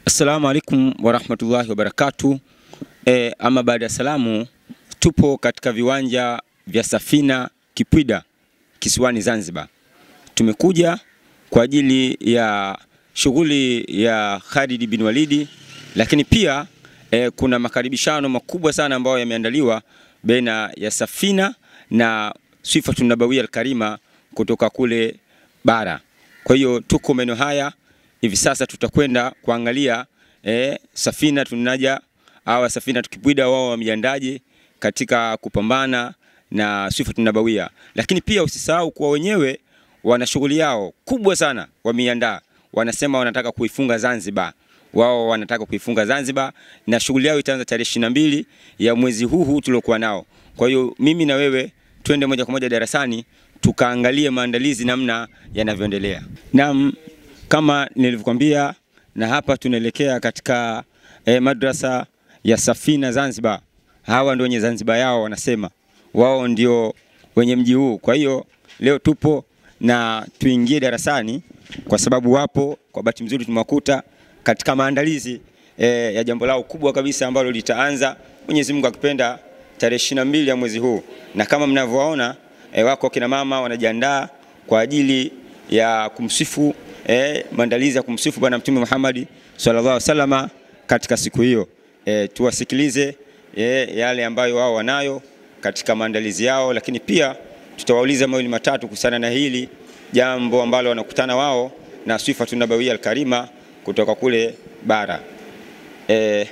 Assalamu alaikum warahmatullahi wabarakatu. E, ama baada ya salamu, tupo katika viwanja vya Safina Kipwida kisiwani Zanzibar. Tumekuja kwa ajili ya shughuli ya Khalid bin Walidi, lakini pia e, kuna makaribishano makubwa sana ambayo yameandaliwa baina ya Safina na Swifatun Nabawiyya Alkarima kutoka kule bara. Kwa hiyo tuko maeneo haya hivi sasa, tutakwenda kuangalia e, Safina tunaja awa Safina Tukipwida wao wamejiandaje katika kupambana na Swifatun Nabawiyya, lakini pia usisahau kuwa wenyewe wana shughuli yao kubwa sana wameiandaa. Wanasema wanataka kuifunga Zanzibar, wao wanataka kuifunga Zanzibar na shughuli yao itaanza tarehe ishirini na mbili ya mwezi huu huu tuliokuwa nao. Kwa hiyo mimi na wewe twende moja kwa moja darasani tukaangalie maandalizi namna yanavyoendelea. Naam, kama nilivyokuambia, na hapa tunaelekea katika eh, madrasa ya Safina Zanzibar. Hawa ndio wenye Zanzibar yao, wanasema wao ndio wenye mji huu. Kwa hiyo leo tupo na tuingie darasani kwa sababu wapo, kwa bahati nzuri tumewakuta katika maandalizi eh, ya jambo lao kubwa kabisa ambalo litaanza Mwenyezi Mungu akipenda tarehe ishirini na mbili ya mwezi huu, na kama mnavyowaona eh, wako kina mama wanajiandaa kwa ajili ya kumsifu eh, maandalizi ya kumsifu Bwana Mtume Muhammad sallallahu alaihi wasallam katika siku hiyo. Eh, tuwasikilize eh, yale ambayo wao wanayo katika maandalizi yao, lakini pia tutawauliza mawili matatu kuhusiana na hili jambo ambalo wanakutana wao na Swifatun Nabawiyya Alkarima kutoka kule bara. Eh,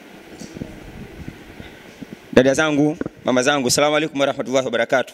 dada zangu, mama zangu, salamu alaikum warahmatullahi wabarakatuh.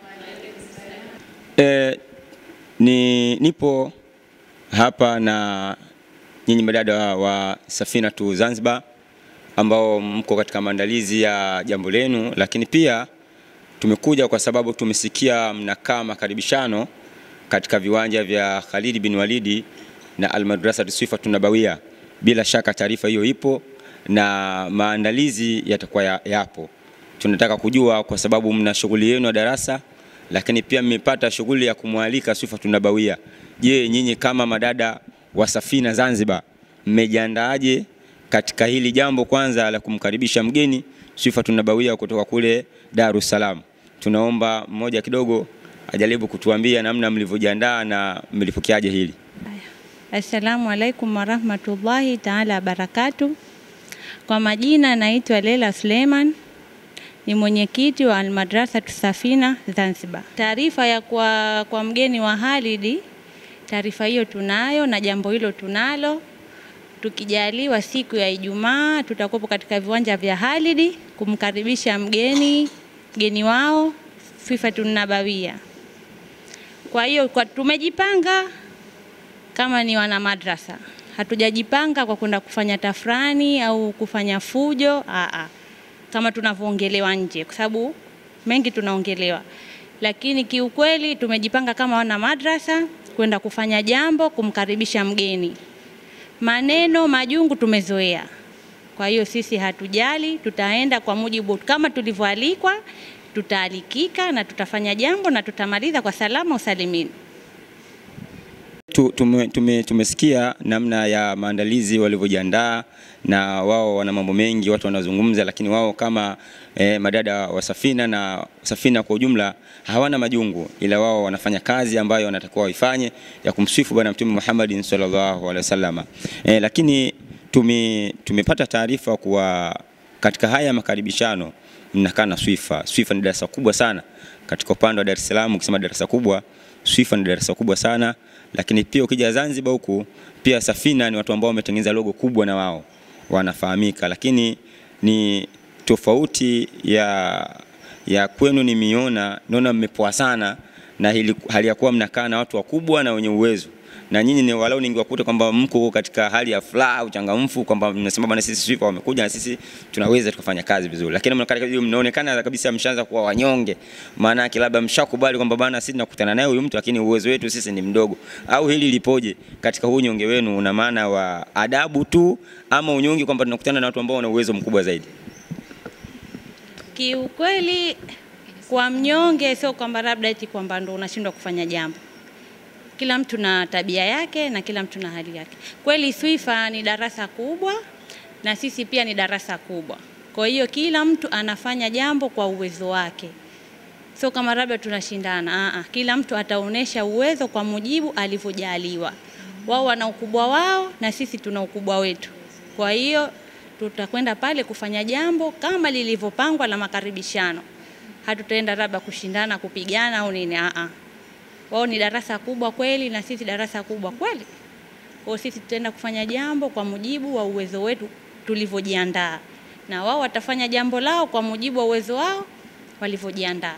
Eh, ni nipo hapa na nyinyi madada wa, wa Safina tu Zanzibar ambao mko katika maandalizi ya jambo lenu, lakini pia tumekuja kwa sababu tumesikia mnakaa makaribishano katika viwanja vya Khalid bin Walidi na Almadrasa Swifatun Nabawiyya. Bila shaka taarifa hiyo ipo na maandalizi yatakuwa ya, yapo. Tunataka kujua kwa sababu mna shughuli yenu ya darasa, lakini pia mmepata shughuli ya kumwalika Swifatun Nabawiyya. Je, nyinyi kama madada wa Safina Zanzibar mmejiandaaje katika hili jambo kwanza la kumkaribisha mgeni Swifatun Nabawiyya kutoka kule Dar es Salaam? Tunaomba mmoja kidogo ajaribu kutuambia namna mlivyojiandaa na mlipokeaje hili. Assalamu alaikum warahmatullahi taala wabarakatu. Kwa majina naitwa Lela Suleiman, ni mwenyekiti wa Almadrasa Safina Zanzibar. Taarifa ya kwa, kwa mgeni wa Khalid, taarifa hiyo tunayo na jambo hilo tunalo. Tukijaliwa siku ya Ijumaa tutakuwepo katika viwanja vya Khalid kumkaribisha mgeni mgeni wao Swifatun Nabawiyya. Kwa hiyo kwa tumejipanga kama ni wana madrasa, hatujajipanga kwa kwenda kufanya tafrani au kufanya fujo aa, kama tunavyoongelewa nje, kwa sababu mengi tunaongelewa, lakini kiukweli tumejipanga kama wana madrasa kwenda kufanya jambo, kumkaribisha mgeni. Maneno majungu tumezoea, kwa hiyo sisi hatujali, tutaenda kwa mujibu kama tulivyoalikwa, tutaalikika na tutafanya jambo na tutamaliza kwa salama usalimini. Tu- tume, tume, tumesikia namna ya maandalizi walivyojiandaa na wao wana mambo mengi watu wanazungumza, lakini wao kama eh, madada wa Safina na Safina kwa ujumla hawana majungu, ila wao wanafanya kazi ambayo wanatakiwa waifanye ya kumsifu Bwana Mtume Muhammad sallallahu alaihi wasallam. Eh, lakini tume, tumepata taarifa kuwa katika haya makaribishano mnakaa na Swifa. Swifa ni darasa kubwa sana katika upande wa Dar es Salaam, ukisema darasa kubwa Swifa ni darasa kubwa sana, lakini pia ukija Zanzibar huku pia Safina ni watu ambao wametengeneza logo kubwa na wao wanafahamika, lakini ni tofauti ya ya kwenu nimeona, naona mmepoa sana na hili, hali ya kuwa mnakaa na watu wakubwa na wenye uwezo na nyinyi ni walau ningewakuta kwamba mko katika hali ya furaha, uchangamfu, kwamba mnasema bwana, sisi Swifa wamekuja na sisi tunaweza tukafanya kazi vizuri, lakini mnakaa hiyo, mnaonekana kabisa mshaanza kuwa wanyonge. Maana yake labda mshakubali kwamba bwana, sisi tunakutana naye huyu mtu, lakini uwezo wetu sisi ni mdogo. Au hili lipoje katika huu unyonge wenu? Una maana wa adabu tu ama unyonge kwamba tunakutana na watu ambao wana uwezo mkubwa zaidi? Kiukweli kwa mnyonge, sio kwamba labda eti kwamba ndo unashindwa kufanya jambo. kila mtu na tabia yake na kila mtu na hali yake. Kweli Swifa ni darasa kubwa na sisi pia ni darasa kubwa, kwa hiyo kila mtu anafanya jambo kwa uwezo wake, sio kama labda tunashindana. Aa, kila mtu ataonesha uwezo kwa mujibu alivyojaliwa. Wao wana ukubwa wao na sisi tuna ukubwa wetu, kwa hiyo tutakwenda pale kufanya jambo kama lilivyopangwa la makaribishano. Hatutaenda labda kushindana kupigana au nini. Aa, wao ni darasa kubwa kweli na sisi darasa kubwa kweli. Kwa hiyo sisi tutaenda kufanya jambo kwa mujibu wa uwezo wetu tulivyojiandaa, na wao watafanya jambo lao kwa mujibu wa uwezo wao walivyojiandaa.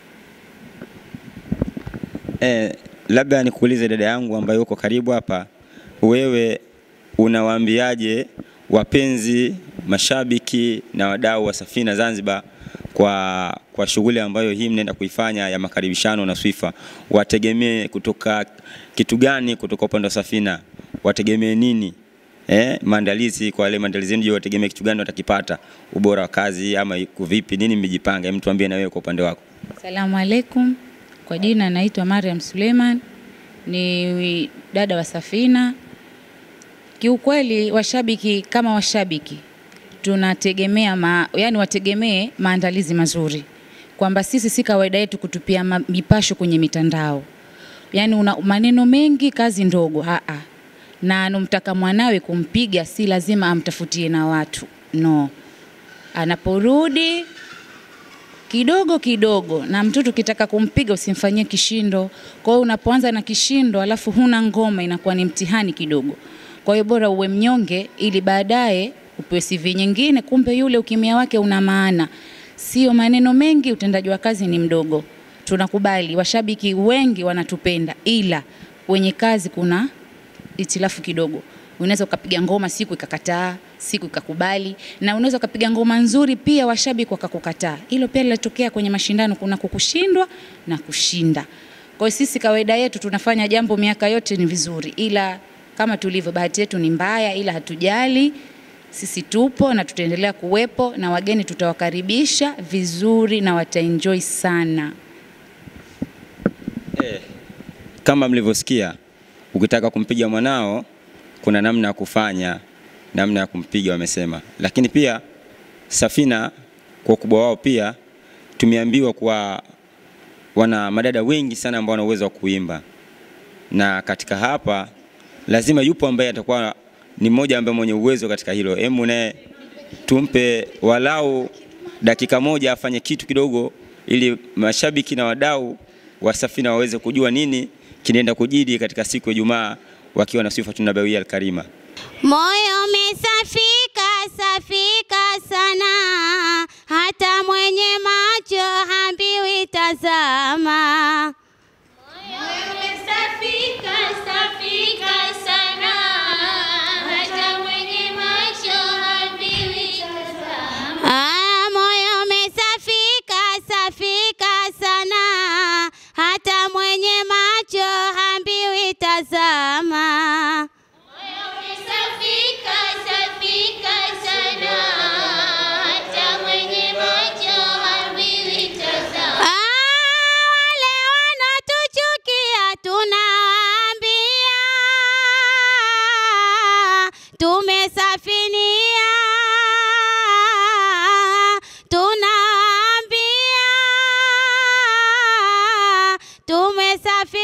Eh, labda nikuulize dada yangu ambaye uko karibu hapa, wewe unawaambiaje wapenzi, mashabiki na wadau wa Safina Zanzibar kwa, kwa shughuli ambayo hii mnaenda kuifanya ya makaribishano na Swifa? Wategemee kutoka kitu gani kutoka upande wa Safina? Wategemee nini? Eh, maandalizi kwa wale maandalizi yenu, je, wategemee kitu gani watakipata? Ubora wa kazi ama iko vipi? Nini mmejipanga? Hem, tuambie na wewe kwa upande wako. Asalamu alaikum. Kwa jina naitwa Mariam Suleiman, ni dada wa Safina. Kiukweli washabiki kama washabiki tunategemea ma, yani wategemee maandalizi mazuri, kwamba sisi si kawaida yetu kutupia ma- mipasho kwenye mitandao, yani una maneno mengi kazi ndogo. Aa, na anomtaka mwanawe kumpiga si lazima amtafutie na watu no, anaporudi kidogo kidogo, na mtoto ukitaka kumpiga usimfanyie kishindo. Kwa hiyo unapoanza na kishindo alafu huna ngoma, inakuwa ni mtihani kidogo. Kwa hiyo bora uwe mnyonge, ili baadaye upewe CV nyingine, kumbe yule ukimya wake una maana, sio maneno mengi, utendaji wa kazi ni mdogo. Tunakubali, washabiki wengi wanatupenda, ila wenye kazi kuna itilafu kidogo. Unaweza ukapiga ngoma siku ikakataa, siku ikakubali, na unaweza ukapiga ngoma nzuri pia washabiki wakakukataa. Hilo pia linatokea kwenye mashindano, kuna kukushindwa na kushinda. Kwa hiyo sisi kawaida yetu tunafanya jambo miaka yote ni vizuri, ila kama tulivyo, bahati yetu ni mbaya, ila hatujali. Sisi tupo na tutaendelea kuwepo, na wageni tutawakaribisha vizuri na wataenjoy sana. Eh, kama mlivyosikia, ukitaka kumpiga mwanao kuna namna ya kufanya, namna ya kumpiga wamesema. Lakini pia Safina kwa ukubwa wao pia tumeambiwa kuwa wana madada wengi sana ambao wana uwezo wa kuimba, na katika hapa lazima yupo ambaye atakuwa ni mmoja ambaye mwenye uwezo katika hilo. Hebu naye tumpe walau dakika moja afanye kitu kidogo, ili mashabiki na wadau wa Safina waweze kujua nini kinaenda kujiri katika siku ya Ijumaa wakiwa na Swifatun Nabawiyya Al-Karima. Moyo umesafika safika sana, hata mwenye macho hambiwi tazama. Moyo umesafika safika sana, hata mwenye macho hambiwi tazama. Ah, moyo umesafika safika sana, hata mwenye macho hambiwi tazama. Safika, safika sana, hata mwenye macho hambiwi tazama. Wale wanatuchukia tunawaambia, tumesafinia, tunawaambia,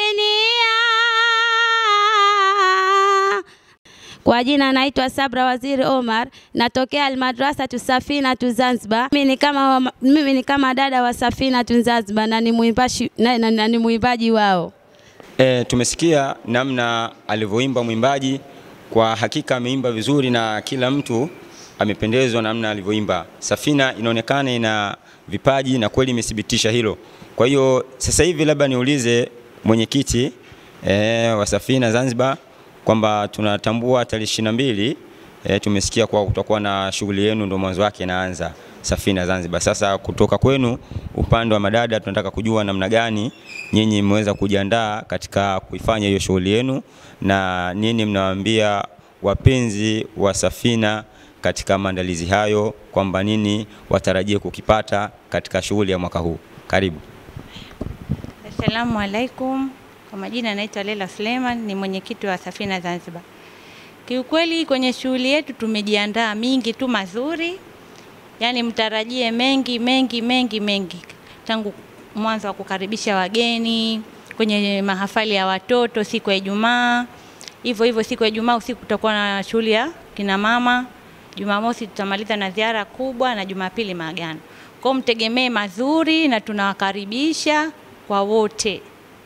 tumesafinia. Kwa jina naitwa Sabra Waziri Omar, natokea Almadrasa tu Safina tu Zanzibar. Mimi ni kama mimi ni kama dada wa Safina tu Zanzibar na ni mwimbaji na, na, na, ni mwimbaji wao. E, tumesikia namna alivyoimba mwimbaji. Kwa hakika ameimba vizuri na kila mtu amependezwa namna alivyoimba. Safina inaonekana ina vipaji na kweli imethibitisha hilo. Kwa hiyo sasa hivi labda niulize mwenyekiti e, wa Safina Zanzibar kwamba tunatambua tarehe ishirini na mbili e, tumesikia kwa kutakuwa na shughuli yenu ndio mwanzo wake inaanza Safina Zanzibar. Sasa kutoka kwenu upande wa madada, tunataka kujua namna gani nyinyi mmeweza kujiandaa katika kuifanya hiyo shughuli yenu na nini mnawaambia wapenzi wa Safina katika maandalizi hayo, kwamba nini watarajie kukipata katika shughuli ya mwaka huu. Karibu. Assalamu alaikum. Kwa majina naitwa Lela Suleiman, ni mwenyekiti wa Safina Zanzibar. Kiukweli kwenye shughuli yetu tumejiandaa mingi tu mazuri, yaani mtarajie mengi mengi mengi mengi, tangu mwanzo wa kukaribisha wageni kwenye mahafali ya watoto siku ya Ijumaa, hivyo hivyo siku ya Ijumaa usiku tutakuwa na shughuli ya kina mama. Jumamosi tutamaliza na ziara kubwa na Jumapili maagano. Kwa hiyo mtegemee mazuri na tunawakaribisha kwa wote.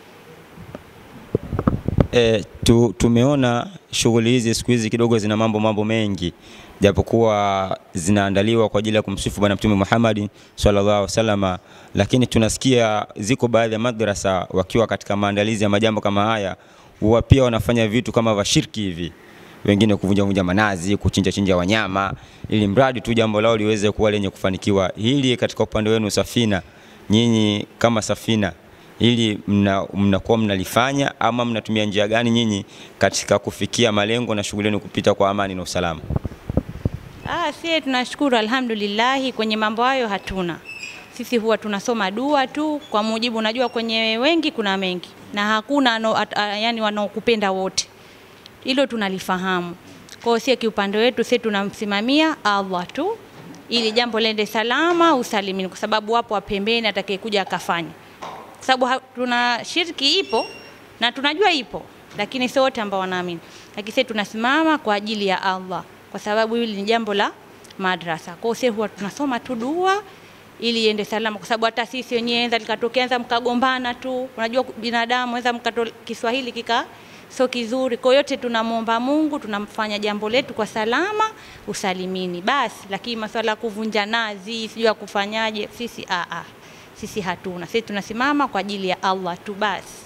E, tu, tumeona shughuli hizi siku hizi kidogo zina mambo mambo mengi, japokuwa zinaandaliwa kwa ajili ya kumsifu Bwana Mtume Muhammad sallallahu alaihi wasallam, lakini tunasikia ziko baadhi ya madrasa wakiwa katika maandalizi ya majambo kama haya, huwa pia wanafanya vitu kama vya shirki hivi, wengine kuvunja vunja manazi, kuchinja chinja wanyama, ili mradi tu jambo lao liweze kuwa lenye kufanikiwa. Hili katika upande wenu Safina, nyinyi kama Safina ili mnakuwa mna mnalifanya ama mnatumia njia gani nyinyi katika kufikia malengo na shughuli yenu kupita kwa amani na usalama? Ah, sie tunashukuru alhamdulillahi, kwenye mambo hayo hatuna. Sisi huwa tunasoma dua tu kwa mujibu, unajua kwenye wengi kuna mengi na hakuna ano, at, a, yani wanaokupenda wote, hilo tunalifahamu. Kwa hiyo sie kiupande wetu sie tunamsimamia Allah tu ili jambo lende salama usalimini, kwa sababu wapo wa pembeni atakayekuja akafanya kwa sababu tuna shirki ipo na tunajua ipo, lakini sio wote ambao wanaamini. Lakini sisi tunasimama kwa ajili ya Allah, kwa sababu hili ni jambo la madrasa. Kwa hiyo sisi huwa tunasoma tu dua ili iende salama, kwa sababu hata sisi wenyewe enza likatokea enza mkagombana tu, unajua binadamu enza mkato Kiswahili kika sio kizuri. Kwa yote tunamwomba Mungu, tunamfanya jambo letu kwa salama usalimini basi, lakini masuala ya kuvunja nazi sijui ya kufanyaje, sisi a a sisi hatuna. Sisi tunasimama kwa ajili ya Allah tu basi.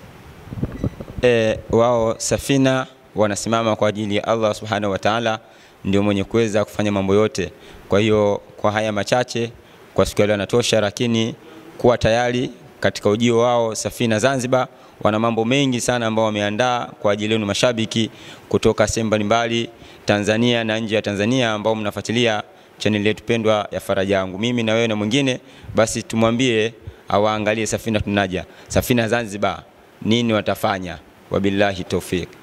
E, wao Safina wanasimama kwa ajili ya Allah subhanahu wa ta'ala, ndio mwenye kuweza kufanya mambo yote. Kwa hiyo kwa haya machache kwa siku ya leo yanatosha, lakini kuwa tayari katika ujio wao Safina Zanzibar. Wana mambo mengi sana ambao wameandaa kwa ajili yenu mashabiki kutoka sehemu mbalimbali Tanzania na nje ya Tanzania ambao mnafuatilia chaneli yetu pendwa ya Faraja Yangu. Mimi na wewe na mwingine, basi tumwambie awaangalie Safina Tunaja, Safina Zanzibar, nini watafanya. Wabillahi tawfik.